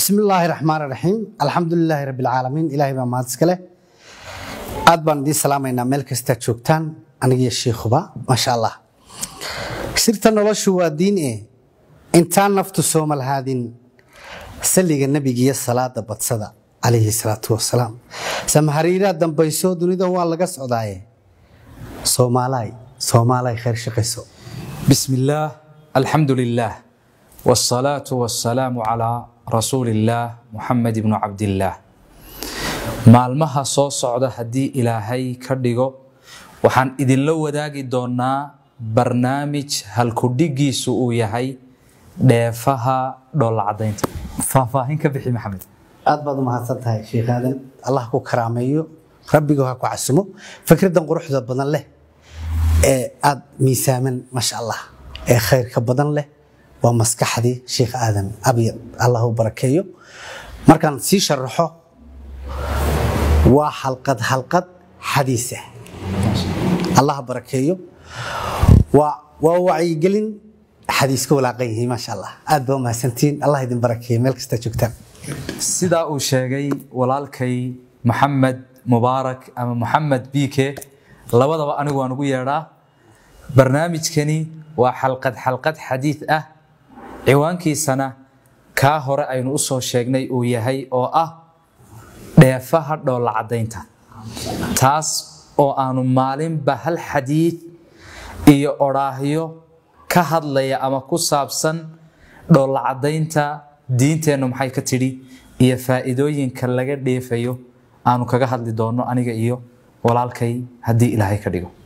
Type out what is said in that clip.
bismi illaahi raxmaan raxiim alxamdulilaahi rabbi alcaalamiin ilaahay baa mahad iska leh aad baan idiin salaamaynaa meel kastaad joogtaan anigiyo shiikhuba maasha allah sirta noloshu waa diin e intaan naftu soomal haadin salliga nebigiiyo salaada badsada calayhi salaatu wasalaam samahariiraa dambayso dunida waa laga socdaaye soomaalaay soomaalaay khayr shaqayso بسم الله الحمد لله والصلاة والسلام على رسول الله محمد بن عبد الله maalmaha soo socda haddii ilaahay ka dhigo waxaan idinla wadaagi doonaa barnaamij halkudhigiisu uu yahay dheefaha dhoolacadaynta faahfaahin ka bixi maxamed aad baad u mahadsan tahay sheekh aadan allah ku karaameeyo rabbigu ha ku casumo fikraddan quruxda badan leh ee aad miisaaman maasha allah ee khayrka badan leh waa maskaxdii sheekh aadan abyad allah u barakeeyo markaan sii sharaxo waa xalqad xalqad xadiisa allah barakeeyo waa waa wacyigelin xadiis ka walaaqan yihiin maasha allah aad baa u mahadsantihiin allah idin barakeeyo meel kasta joogtaan sidaa uu sheegay walaalkay maxamed mubaarak ama maxamed biike labadaba anigu waan ugu yeedhaa barnaamijkani waa xalqad xalqad xadiid ah ciwaankiisana kaa hore aynu u soo sheegnay uu yahay oo ah dheefaha dhoolacadaynta taas oo aanu maalinba hal xadiid iyo odhaahyo ka hadlaya ama ku saabsan dhoolacadaynta diinteennu maxay ka tidhi iyo faa'iidooyinka laga dheefayo aanu kaga hadli doonno aniga iyo walaalkay haddii ilaahay ka dhigo